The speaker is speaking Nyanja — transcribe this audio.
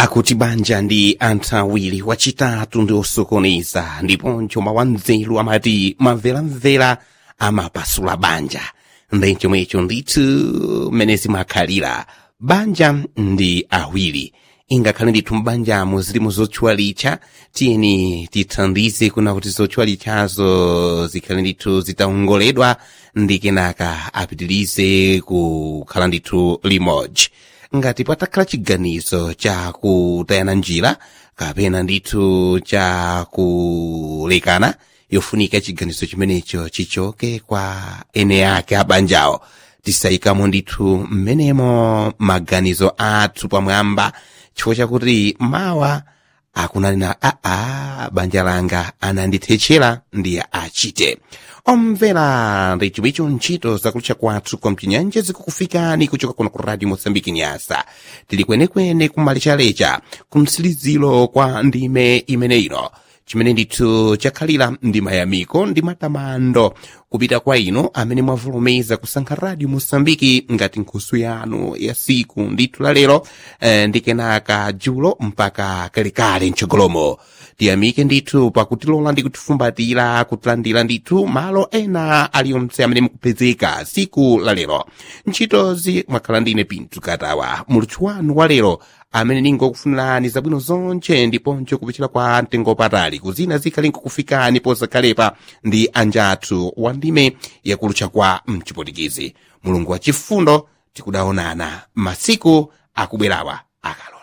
akuti banja ndi anthu awiri wachitatu ndi osokoneza ndiponso mawanzeru amati mamveramvera amapasula banja ndi chomwecho ndithu mmene zimakhalira banja ndi awiri ingakhale ndithu m'banjamo zilimo zotchwalitcha tiyeni tithandize kuna kuti zotchwalitchazo zikhale ndithu zitaongoledwa ndi kenaka apitirize kukhala ndithu limodzi ngati patakhala chiganizo cha kutayana njira kapena ndithu cha kulekana yofunika chiganizo chimenecho chichoke kwa ene ake abanjawo tisayikamo ndithu mmenemo maganizo athu pamwamba chifukwa chakuti mawa akunanena aa banja langa anandithetchera ndiye achite omvera ndi chomwecho ntchito zakulutcha kwathu kwa mchinyanja zikukufikani kuchoka kuno ku radio mosambiki nyasa tili kwenekwene kumalecharecha kumtsiliziro kwa ndime imene ino chimene ndithu chakhalira ndi mayamiko ndi matamando kupita kwa ino amene mwavulumeza kusankha radio mosambiki ngati nkhusu yanu ya siku ndithu la lero eh, ndi kenaka julo mpaka kalekale mtsogolomo tiyamike ndithu pakutilola ndi kutifumbatira kutilandira ndithu malo ena aliyonse amene mukupezeka siku la lero ntchitozi mwakhala ndine pinthu katawa muluthu wanu wa lero amene ningokufunirani zabwino zonche ndiponso kupichira kwa mtengo patali kuzina zikhale nkukufikani posakhalepa ndi anjathu wa ndime yakulutcha kwa mchipotikizi mulungu wa chifundo tikudaonana masiku akubwerawa akalo